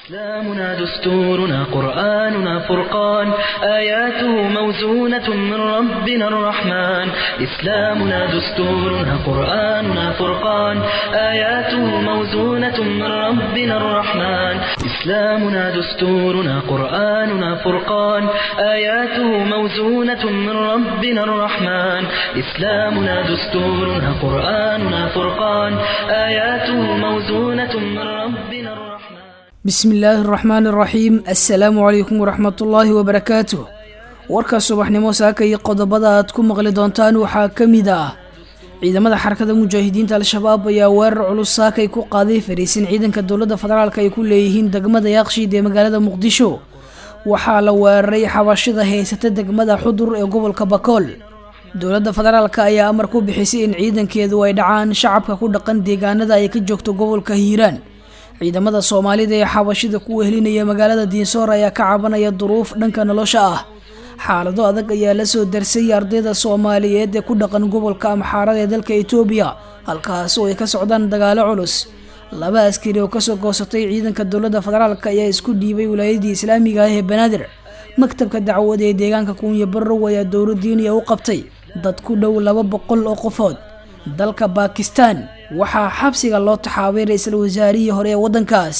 إسلامنا دستورنا قرآننا فرقان آياته موزونة من ربنا الرحمن إسلامنا دستورنا قرآننا فرقان آياته موزونة من ربنا الرحمن إسلامنا دستورنا قرآننا فرقان آياته موزونة من ربنا الرحمن إسلامنا دستورنا قرآننا فرقان آياته موزونة من ربنا الرحمن bismi illaahi araxmaani araxiim assalaamu calaykum waraxmatullaahi wabarakaatuh warka subaxnimo saaka iyo qodobada aad ku maqli doontaan waxaa ka mid ah ciidamada xarakada mujaahidiinta al-shabaab ayaa weerar culus saakay ku qaaday fariisin ciidanka dowladda federaalk ay ku leeyihiin degmada yaaqshiid ee magaalada muqdisho waxaa la weeraray xabashida haysata degmada xudur ee gobolka bakool dowladda federaalk ayaa amar ku bixisay in ciidankeedu ay dhacaan shacabka ku dhaqan deegaanada ay ka joogto gobolka hiiraan ciidamada soomaalida ee xabashida ku wehelinaya magaalada diinsoor ayaa ka cabanaya duruuf dhanka nolosha ah xaalado adag ayaa la soo darsay ardayda soomaaliyeed ee ku dhaqan gobolka amxaarada ee dalka etoobiya halkaas oo ay ka socdaan dagaalo culus laba askari oo kasoo goosatay ciidanka dowladda federaalk ayaa isku dhiibay wilaayadii islaamiga ah ee banaadir maktabka dacwada ee deegaanka kuunya barrow ayaa dowla diiniya u qabtay dad ku dhow laba boqol oo qofood dalka baakistan waxaa xabsiga loo taxaabay ra-iisul wasaarihii hore ee waddankaas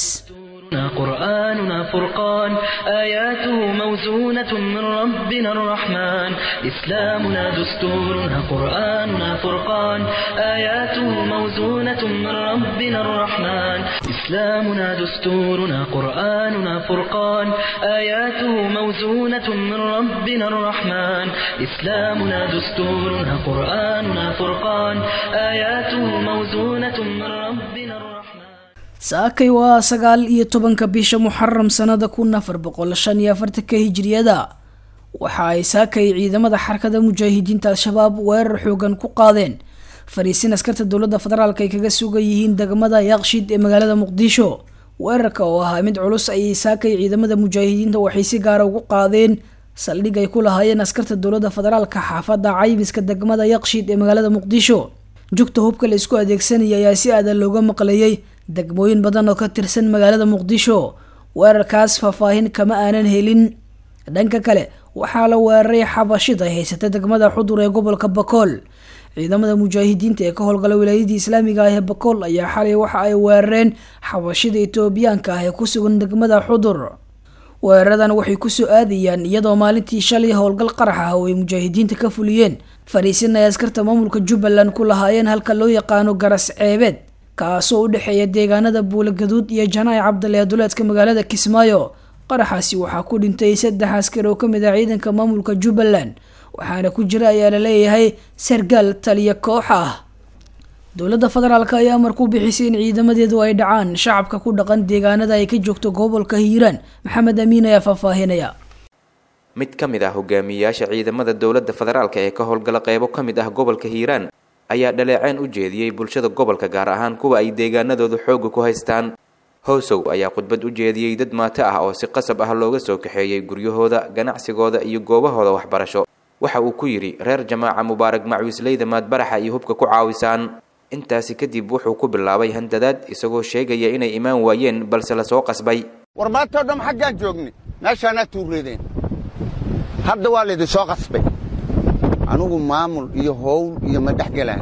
قرآننا فرقان آياته موزونة من ربنا الرحمن إسلامنا دستورنا قرآننا فرقان آياته موزونة من ربنا الرحمن إسلامنا دستورنا قرآننا فرقان آياته موزونة من ربنا الرحمن إسلامنا دستورنا قرآننا فرقان آياته موزونة من ربنا الرحمن saakay waa sagaal iyo tobanka bisha muxaram sanada kun afar boqol shan iyo afartanka hijriyada waxa ay saakay ciidamada xarakada mujaahidiinta al-shabaab weerar xoogan ku qaadeen fariisin askarta dowladda federaalk ay kaga sugan yihiin degmada yaaqshid ee magaalada muqdisho weerarka oo ahaa mid culus ayay saakay ciidamada mujaahidiinta waxay si gaara ugu qaadeen saldhig ay ku lahaayeen askarta dowladda federaalka xaafada caybiska degmada yaaqshid ee magaalada muqdisho jugta hubka la isku adeegsanaya ayaa si aadan looga maqlayay degmooyin badan oo ka tirsan magaalada muqdisho weerarkaas faahfaahin kama aanan helin dhanka kale waxaa la weeraray xabashida haysata degmada xudur ee gobolka bakool ciidamada mujaahidiinta ee ka howlgala wilaayadii islaamiga ah ee bakool ayaa xalay waxa ay weerareen xabashida etoobiyaanka ah ee ku sugan degmada xudur weeraradan waxay kusoo aadayaan iyadoo maalintii shalay howlgal qarax ah oo ay mujaahidiinta ka fuliyeen fariisin ay askarta maamulka jubbaland ku lahaayeen halka loo yaqaano garas ceebeed kaasoo u dhexeeya deegaanada buula gaduud iyo janaac cabdale aduleedka magaalada kismaayo qaraxaasi waxaa ku dhintay saddex askar oo kamid ah ciidanka maamulka jubbaland waxaana ku jira ayaa la leeyahay sargaal taliya koox ah dowladda federaalk ayaa amar ku bixisay in ciidamadeedu ay dhacaan shacabka ku dhaqan deegaanada ay ka joogto gobolka hiiraan maxamed amiin ayaa faahfaahinaya mid ka mid ah hogaamiyeyaasha ciidamada dowladda federaalk ee ka howlgala qeybo ka mid ah gobolka hiiraan ayaa dhaleeceen u jeediyey bulshada gobolka gaar ahaan kuwa ay deegaanadoodu xooga ku haystaan howsow ayaa khudbad u jeediyey dad maato ah oo si qasab ah looga soo kaxeeyey guryahooda ganacsigooda iyo goobahooda waxbarasho waxa uu ku yidhi reer jamaaca mubaarag macwiisleyda maadbaraxa iyo hubka ku caawisaan intaasi kadib wuxuu ku bilaabay handadaad isagoo sheegaya inay imaan waayeen balse lasoo qasbay war maantao dham xaggaan joognay meeshaanaa tuureedeen hadda waa laydin soo qasbay anugu maamul iyo howl iyo ma dhex gelaan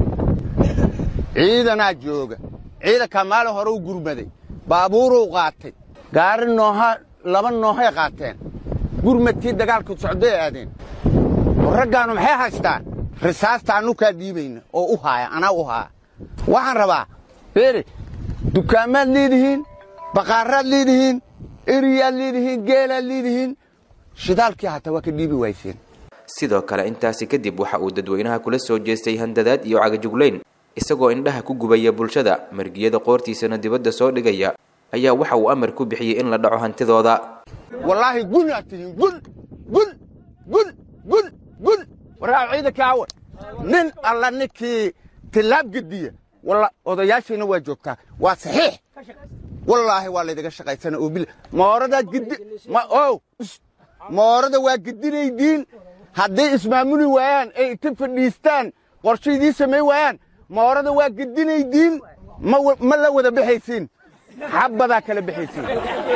ciidanaa jooga ciidankaa maalin hore u gurmaday baabuuruu qaatay gaari nooha laba noohay qaateen gurmadkii dagaalku socday aadeen war raggaannu maxay haystaan risaasta annukaa dhiibayna oo u haaya anaa u haaya waxaan rabaa beere dukaamaad leedihiin baqaaraad leedihiin eriyaad leedihiin geelaad leedihiin shidaalkii hataa waa ka dhiibi wayseen sidoo kale intaasi kadib waxa uu dadweynaha kula soo jeestay handadaad iyo cagajuglayn isagoo indhaha ku gubaya bulshada margiyada qoortiisana dibadda soo dhigaya ayaa waxa uu amar ku bixiyey in la dhaco hantidooda wallaahi gun aad tihiin gun gun gun gun gun waraaw ciidanka awan nin alla ninkii tillaab gediya walla odayaashayna waa joogtaa waa saxiix wallaahi waa laydaga shaqaysana oo bil mooradaad gedi ma ow moorada waa gedinaydiin hadday ismaamuli waayaan ay inta fadhiistaan qorshaydii samay waayaan moorada waa gedinaydiin ma la wada baxaysiin xabbadaa kala bixaysiin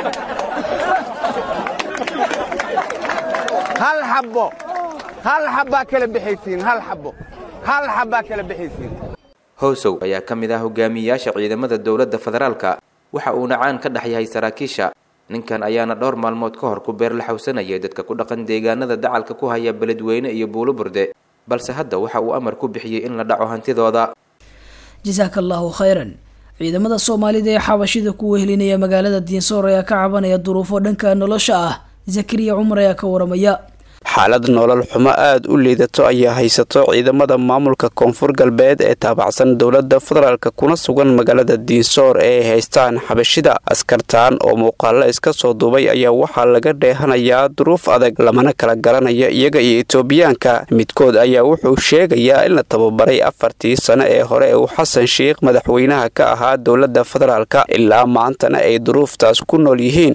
hal xabbo hal xabbaa kala bixaysiin hal xabbo hal xabbaa kala bixaysiin howsow ayaa ka mid ah hogaamiyayaasha ciidamada dowladda federaalka waxa uuna caan ka dhex yahay saraakiisha ninkan ayaana dhowr maalmood ka hor ku beer la xawsanayay dadka ku dhaqan deegaanada dacalka ku haya beledweyne iyo buulo burde balse hadda waxa uu amar ku bixiyey in la dhaco hantidooda jasaaka allahu khayran ciidamada soomaalida ee xabashida ku wehelinaya magaalada diinsoor ayaa ka cabanaya duruufo dhanka nolosha ah zakariya cumar ayaa ka waramaya xaalad nolol xumo aada u liidato ayaa haysato ciidamada maamulka koonfur galbeed ee taabacsan dowladda federaalka kuna sugan magaalada diinsoor ee ay haystaan xabashida askartaan oo muuqaalo iska soo duubay ayaa waxaa laga dheehanayaa duruuf adag lamana kala garanaya iyaga iyo etoobiyaanka midkood ayaa wuxuu sheegayaa in la tababaray afartii sano ee hore uu xasan sheikh madaxweynaha ka ahaa dowladda federaalka ilaa maantana ay duruuftaas ku nool yihiin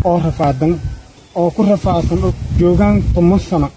oo ku rafaadsan oo joogaan toban sano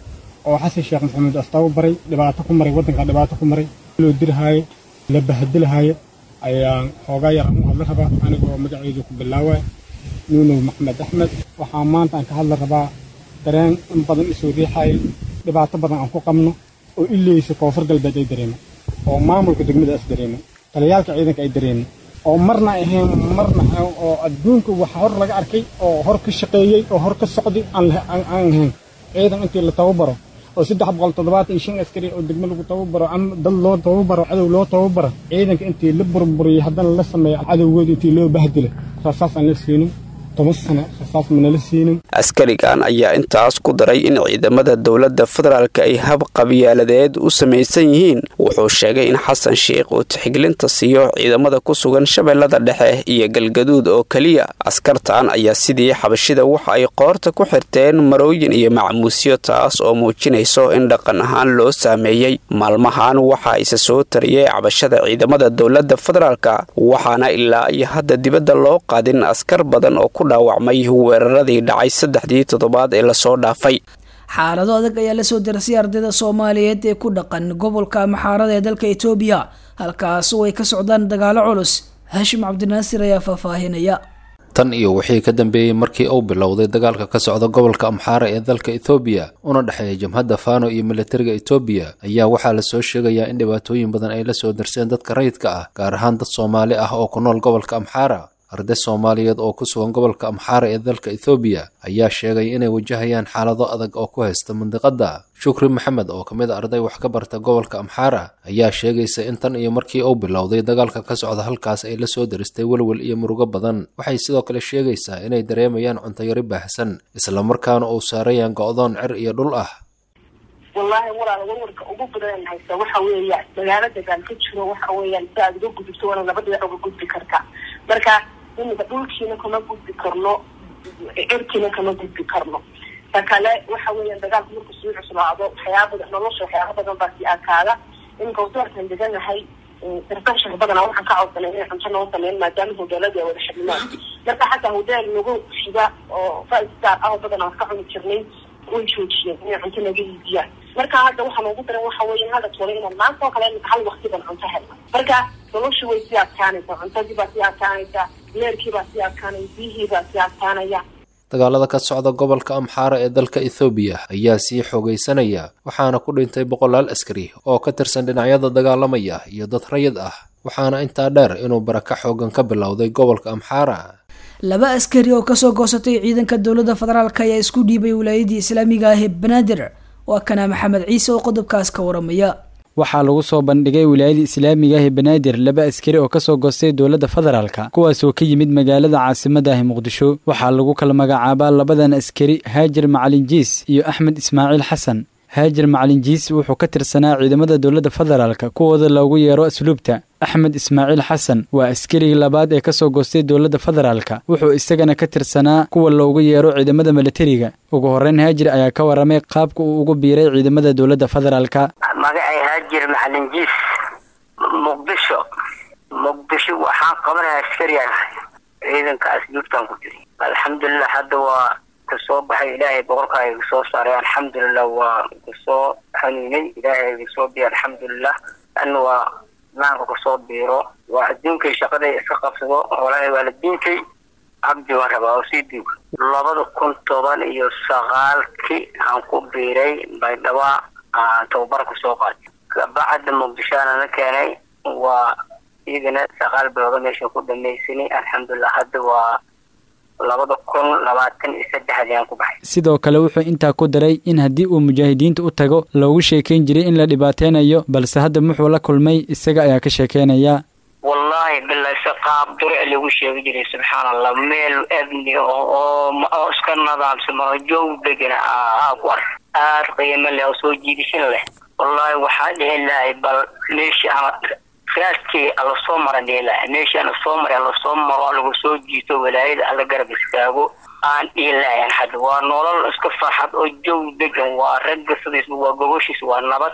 oo xasan sheekh maxamuud astaabo baray dhibaato ku maray waddanka dhibaato ku maray loo dirhaayo la bahadilahaayo ayaan xoogaa yar aan u hadla rabaa anigoo magaceydu ku bilaawaya nuunow maxmed axmed waxaa maanta aan ka hadla rabaa dareen in badan isoo riixayo dhibaato badan aan ku qabno oo ileysa koonfur galbeed ay dareemo oo maamulka degmadaas dareemo taliyaalka ciidanka ay dareemo oo marna ahayn marna oo adduunka waxa hor laga arkay oo hor ka shaqeeyey oo hor ka socday aan ahayn ciidan intii la tababaro oo saddex boqol toddobaatan iyo shan askari oo degmo lagu tababaro ama dad loo tababaro cadow loo tababaro ciidanka intii la burburiyey haddana la sameeyo cadowgooda intii loo bahdila rasaas aan la siinin toban sano rasaas manala siinin askarigan ayaa intaas ku daray in ciidamada dowladda federaalka ay hab qabyaaladeed u samaysan yihiin wuxuu sheegay in xasan sheikh uu tixgelinta siiyo ciidamada ku sugan shabeellada dhexe iyo galgaduud oo keliya askartan ayaa sidii xabashida waxa ay qoorta ku xirteen marooyin iyo macmuusyo taas oo muujinayso in dhaqan ahaan loo saameeyey maalmahan waxa ise soo tariyey cabashada ciidamada dowladda federaalka waxaana ilaa iyo hadda dibadda loo qaadin askar badan oo ku dhaawacmay weeraradii dhacay saddexdii toddobaad ee lasoo dhaafay xaalado adag ayaa lasoo darsay ardayda soomaaliyeed ee ku dhaqan gobolka maxaarada ee dalka etoobiya halkaas oo ay ka socdaan dagaalo culus haashim cabdinaasir ayaa faahfaahinaya tan iyo wixii ka dambeeyey markii uu bilowday dagaalka ka socda gobolka amxaara ee dalka ethoobiya una dhexeeya jamhadda fano iyo militariga etoobiya ayaa waxaa lasoo sheegayaa in dhibaatooyin badan ay lasoo darseen dadka rayidka ah gaar ahaan dad soomaali ah oo ku nool gobolka amxaara arday soomaaliyeed oo ku sugan gobolka amxaara ee dalka ethoobiya ayaa sheegay inay wajahayaan xaalado adag oo ku haysta mandiqadda shukri maxamed oo ka mid a arday wax ka barta gobolka amxaara ayaa sheegaysa in tan iyo markii uu bilowday dagaalka ka socda halkaas ay lasoo daristay welwel iyo murugo badan waxay sidoo kale sheegaysaa inay dareemayaan cuntayari baahsan islamarkaana uu saarayaan go'doon cir iyo dhul ah wallaahi walaal warwarka ugu badan haysa waxa weeya magaalo dagaal ka jiro waxa weeyaan si aad uga gudubto waana laba dhinac uga gudbi karta marka imika dhulkiina kama gudbi karno cirkiina kama gudbi karno ta kale waxa weeyaan dagaalku marku sii cuslaado waxyaaba badan nolosha waxyaaba badan baa sii adkaada iminka wadoorkan deganahay darkashar badana waxaan ka codsanay inay cunto noo sameyn maadaama hoteelada ay wada xidhimaan marka xataa hoteel nagu xiga oo five star ah oo badan aan ka cuni jirnay way joojiyeen inay cunto naga iibiyaan marka hadda waxaa noogu daran waxa weeye hadda tole inaan maanta oo kale imika hal waqti baan cunto helna marka noloshu way sii adkaanaysaa cuntadii baa sii adkaanaysaa leerkii baa sii adkaanaya biyihii baa sii adkaanaya dagaalada ka socda gobolka amxaara ee dalka ethoobiya ayaa sii xoogaysanaya waxaana ku dhintay boqolaal askari oo ka tirsan dhinacyada dagaalamaya iyo dad rayid ah waxaana intaa dheer inuu baraka xoogan ka bilowday gobolka amxaara laba askari oo kasoo goosatay ciidanka dowladda federaalk ayaa isku dhiibay wilaayadii islaamiga ah ee banaadir waa kana maxamed ciise oo qodobkaas ka waramaya waxaa lagu soo bandhigay wilaayada islaamiga ah ee banaadir laba askari oo kasoo goostay dowladda federaalka kuwaasoo ka yimid magaalada caasimada ah muqdisho waxaa lagu kala magacaabaa labadan askari haajir macalin jiis iyo axmed ismaaciil xasan haajir macalin jiis wuxuu ka tirsanaa ciidamada dowladda federaalka kuwooda loogu yeero asluubta axmed ismaaciil xasan waa askarigii labaad ee kasoo goostay dowladda federaalka wuxuu isagana ka tirsanaa kuwa loogu yeero ciidamada milatariga ugu horreyn haajir ayaa ka waramay qaabka uu ugu biiray ciidamada dowladda federaalka magacay haajir macalin jiis muqdisho muqdisho waxaan qabanaya askariyan ciidanka asluubtan ku jiri alxamdulilah hadda waa kasoo baxay ilaahay boqorkaa iga soo saaray alxamdulilah waa kasoo hanuunay ilaahay iga soo biya alxamdulilah ana waa islaamka kusoo biiro waa adduunkay shaqaday iska qabsado walahi waalidiinkay cabdi waan rabaa oo sii duuga labada kun toban iyo sagaalkii aan ku biiray baydhabo aan tababar kusoo qaatay kabacda muqdishoana la keenay waa iyagana sagaal bilooda meesha ku dhamaysanay alxamdulilah hadda waa labada kun labaatan iyo saddexdii aan ku baxay sidoo kale wuxuu intaa ku daray in haddii uu mujaahidiinta u tago loogu sheekayn jiray in la dhibaateynayo balse hadda muxuu la kulmay isaga ayaa ka sheekeynaya wallahi bilahi si qaab durci lagu sheegi jiray subxaan allah meel ebni oo oo iska nadaamsan oo joog degan aa ku ark aad qiimo leh oo soo jiidashin leh wallahi waxaa dhihi lahay bal meeshii ama raadkii alla soo mara dhihi lahay meeshii ana soo maray alla soo maro lagu soo jiito walaayada alla garab istaago aan dhihi lahayn hadda waa nolol iska farxad oo joog degan waa ragga sidiis waa gogoshiis waa nabad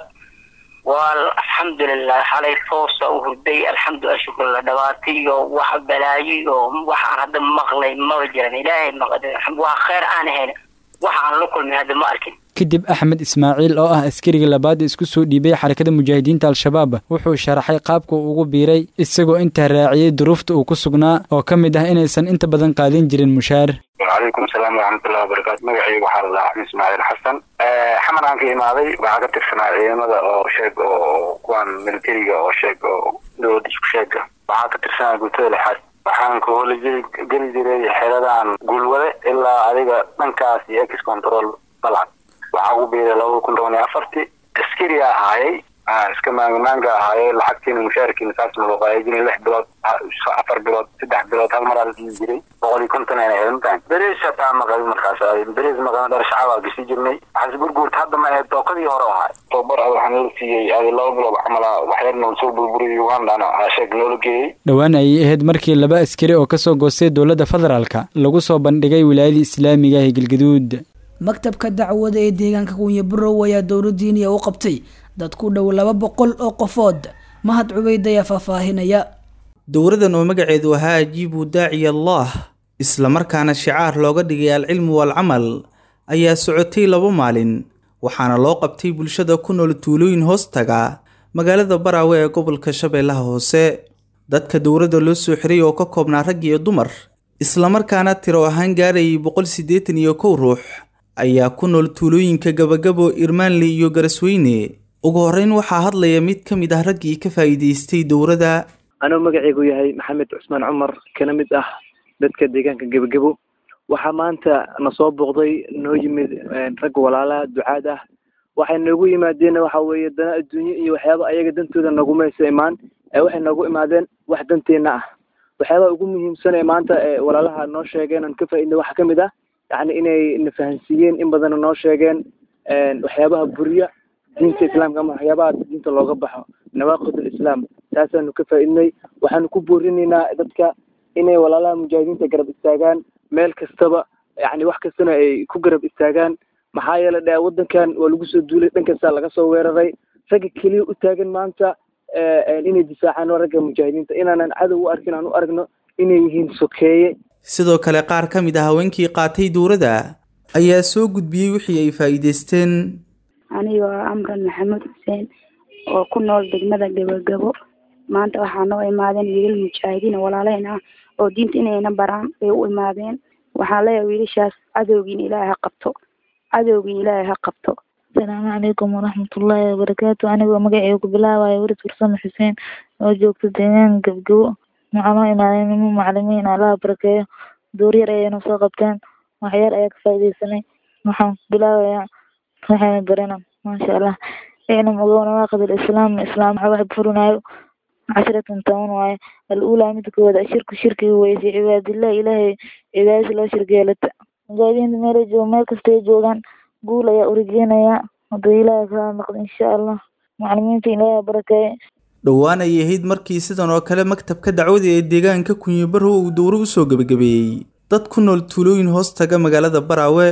waa alxamdulilah xalay toosa u hurday alxamdulilah shukrla dhabaata iyo wax balaayo iyo wax aan hadda maqlay maba jiran ilaahay wax kheyr aan ahayn wax aan la kulmin hadda ma arkin kadib axmed ismaaciil oo ah askariga labaad isku soo dhiibay xarakada mujaahidiinta al-shabaab wuxuu sharaxay qaabka uu ugu biiray isagoo intaa raaciyey duruufta uu ku sugnaa oo ka mid ah inaysan inta badan qaadin jirin mushaar wacalaykum asalaam waraxmatullahi wabarakaatu magacaygu waxaa la dhahaa axmed ismaaciil xasan xamar aan ka imaaday waxaa ka tirsanaa ciidamada oo sheeg oo kuwan militariga oo sheeg oo dowladda isku sheega waxaa ka tirsanaa guutada lixaad waxaan ka hooli geli jiray xeradan guulwade ilaa adiga dhankaas iyo ex control balcad waxaa ugu biiray labada kun toban iyo afartii askari ahaayey iska maangamaanga ahaayey lacagtiina mushaarkiina saas naloo qaaya jiray lix bilood afar bilood saddex bilood hal mar aa la dhihi jiray boqol iyo konton ayna ahayd mataan beriis hataa maqabi markaas beriis maqabi dhar shacabaa gasi jirnay waxaas gurguurta hadda ma ahayd dookadii hore ahaay tababar ad waxaan la siiyey adi laba bilood camala waxyarna soo burburiyay ugandana sheeg noola geeyey dhowaan ayay ahayd markii laba askari oo kasoo goostay dowladda federaalka lagu soo bandhigay wilaayadii islaamiga ee galgaduud maktabka dacwada ee deegaanka kunya burow ayaa dowladdiiniya u qabtay dad ku dhow laba boqol oo qofood mahad cubeyd ayaa faahfaahinaya dowradan oo magaceedu ahaa ajiibu daaciya allah islamarkaana shicaar looga dhigay alcilmu waalcamal ayaa socotay laba maalin waxaana loo qabtay bulshada ku nool tuulooyin hoostaga magaalada baraawe ee gobolka shabeellaha hoose dadka dowladda loo soo xiray oo ka koobnaa rag iyo dumar islamarkaana tiro ahaan gaarayay boqol siddeetan iyo kow ruux ayaa ku nool tuulooyinka gabagabo irmaanle iyo garasweyne ugu horreyn waxaa hadlaya mid ka mid ah raggii ka faa'iidaystay dowladda anuu magacaygu yahay maxamed cusmaan cumar kana mid ah dadka deegaanka gebagebo waxaa maanta na soo booqday noo yimid ragga walaalaha ducaad ah waxay noogu yimaadeen waxa weeye dana adduunye iyo waxyaaba ayaga dantooda nagumaysa imaan ee waxay noogu imaadeen wax danteenna ah waxyaabaha ugu muhiimsan ee maanta ee walaalaha noo sheegeen aan ka faaidna waxaa kamid ah yacni inay na fahansiiyeen in badanna noo sheegeen waxyaabaha buriya diinta islaamka ama waxyaabaha diinta looga baxo nawaaqid alislaam taasaanu ka faaidnay waxaanu ku boorinaynaa dadka inay walaalaha mujaahidiinta garab istaagaan meel kastaba yacni wax kastana ay ku garab istaagaan maxaa yeele dhe waddankan waa lagu soo duulay dhan kasta laga soo weeraray ragga keliya u taagan maanta inay difaacaan ragga mujaahidiinta inaanan cadow u arkin aan u aragno inay yihiin sokeeye sidoo kale qaar ka mid ah haweenkii qaatay dowladda ayaa soo gudbiyey wixii ay faa'iidaysteen anigoo amran maxamed xuseen oo ku nool degmada gabagabo maanta waxaa noo imaadeen wiilal mujaahidiin walaaleyn ah oo diinta inayna baraan bay u imaadeen waxaan leeyahay wiilashaas cadowgiin ilaahay ha qabto cadowgiin ilaahay ha qabto asalaamu calaykum waraxmatullaahi wabarakaatu anigoo magaceyga ku bilaabayo waris farsamo xuseen oo joogta deegaan gabgabo waxaa noo imaadeen nimo macalimiin allaha barakeeyo dooryar ayayna soo qabteen waxyar ayaa ka faaidaysanay waxaan bilaabayaa waxayna barana maasha allah iclam ogow nawaaqid alislaam islaam wax furinayo cashratan toban waaye al-uulaa midda koowaad ashirku shirkiga weyse cibaadillah ilaahay cibaadadiisa loo shirgeelata mujaahidiinta meelay jooga meel kastay joogaan guul ayaa urajeynayaa hadduu ilaahay kaa noqdo insha allah macalimiinta ilaahay barakeeye dhowaan ayay ahayd markii sidan oo kale maktabka dacwada ee deegaanka kunyibarow uu dowro u soo gebagabeeyey dad ku nool tuulooyin hoos taga magaalada baraawe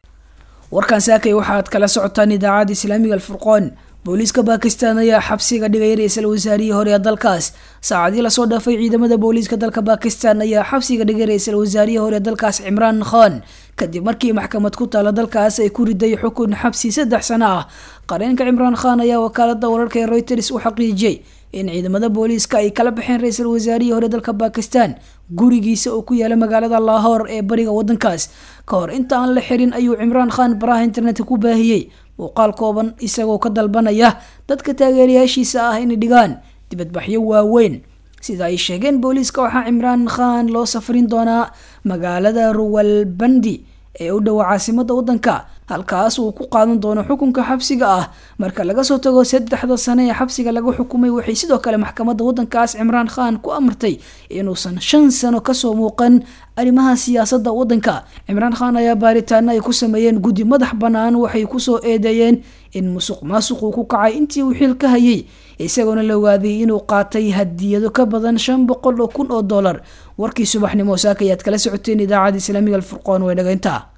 warkan saakay waxaad kala socotaan idaacadda islaamiga alfurqoon booliiska baakistan ayaa xabsiga dhigay ra-iisul wasaarihii hore ee dalkaas saacadii lasoo dhaafay ciidamada booliiska dalka bakistan ayaa xabsiga dhigay ra-iisul wasaarihii hore ee dalkaas cimraan khan kadib markii maxkamad ku taala dalkaas ay ku riday xukun xabsi saddex sano ah qareenka cimraan khan ayaa wakaalada wararka ee reuters u xaqiijiyey in ciidamada booliiska ay kala baxeen ra-iisul wasaarihii hore dalka bakistan gurigiisa oo ku yaala magaalada lahor ee bariga wadankaas ka hor inta aan la xirin ayuu cimraan khan baraha internetka ku baahiyey muuqaal kooban isagoo ka dalbanaya dadka taageerayaashiisa ah inay dhigaan dibadbaxyo waaweyn sida ay sheegeen booliiska waxaa cimraan khan loo safrin doonaa magaalada ruwalbandi ee u dhowa caasimada wadanka halkaas uu ku qaadan doono xukunka xabsiga ah marka laga soo tago saddexda sane ee xabsiga laga xukumay waxay sidoo kale maxkamadda wadankaas cimraan khan ku amartay inuusan shan sano kasoo muuqan arrimaha siyaasadda wadanka cimraan khan ayaa baaritaano ay ku sameeyeen guddi madax bannaan waxay kusoo eedeeyeen in musuq maasuq uu ku kacay intii uu xil ka hayay isagoona la ogaaday inuu qaatay hadiyado ka badan shan boqol oo kun oo dollar warkii subaxnimo saaka ayaad kala socoteen idaacada islaamiga alfurqoon way dhagayntaa